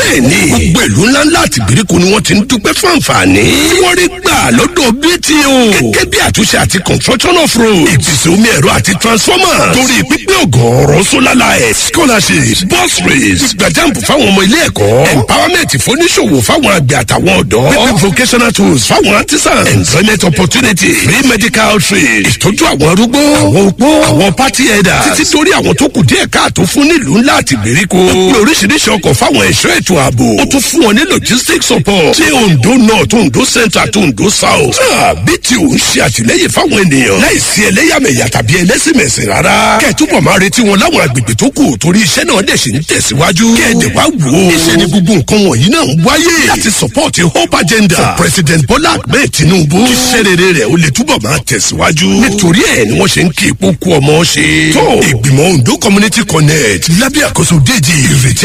bẹ́ẹ̀ ni gbogbo ìlú ńláńlá àti ìgbèríko ni wọ́n ti ń dúpẹ́ fún àǹfààní tí wọ́n rí gbà lọ́dọ̀ BTO gẹ́gẹ́ bí àtúnṣe àti construction of road ìpèsè omi ẹ̀rọ àti transformer torí pípé ọ̀gọ̀ọ̀rọ̀ solar light scholarships bus rates gbàjáǹpù fáwọn ọmọ ilé ẹ̀kọ́ empowerment fóníṣòwò fáwọn àgbẹ̀ àtàwọn ọ̀dọ́ pípé vocational tools fáwọn artisans employment opportunity free medical trade ìtọ́jú àwọn arúgbó àwọn opó àwọn party headers títí torí àwọn tó kù díẹ̀ káàtó fún nílùú ńlá àti ìgbèríko ó pé oríṣiríṣi ọkọ̀ fáwọn ẹ̀ṣọ́ ètò ààbò ó tún fún wọn ní logistics support tí Ondo north Ondo centre àti Ondo south bí tí ò ń ṣe àtìlẹ́yìn fáwọn ènìyàn láìsí ẹlẹ́yàmẹ̀yà tàbí ẹlẹ́sìnmẹ̀sìn rárá kẹ́ẹ̀túbọ̀ máa retí wọn láwọn agbègbè tó kù torí iṣẹ́ náà dẹ̀ ṣe ń tẹ̀síwájú kẹ́ẹ̀dẹ̀ wá wò ó iṣẹ́ ni gbogbo nǹkan wọ̀nyí náà ń wáyé láti support hope agenda for president Bola Ahmed Tinubu kí iṣẹ́ rere rẹ̀ ó lè túbọ̀ máa tẹ̀síwájú nítorí ẹ̀ ni wọ́n ṣe ń kí ipò kú ọmọ ṣe tó ìgbìmọ̀ Ondo community connect lábẹ́ àkóso déjì ìrètí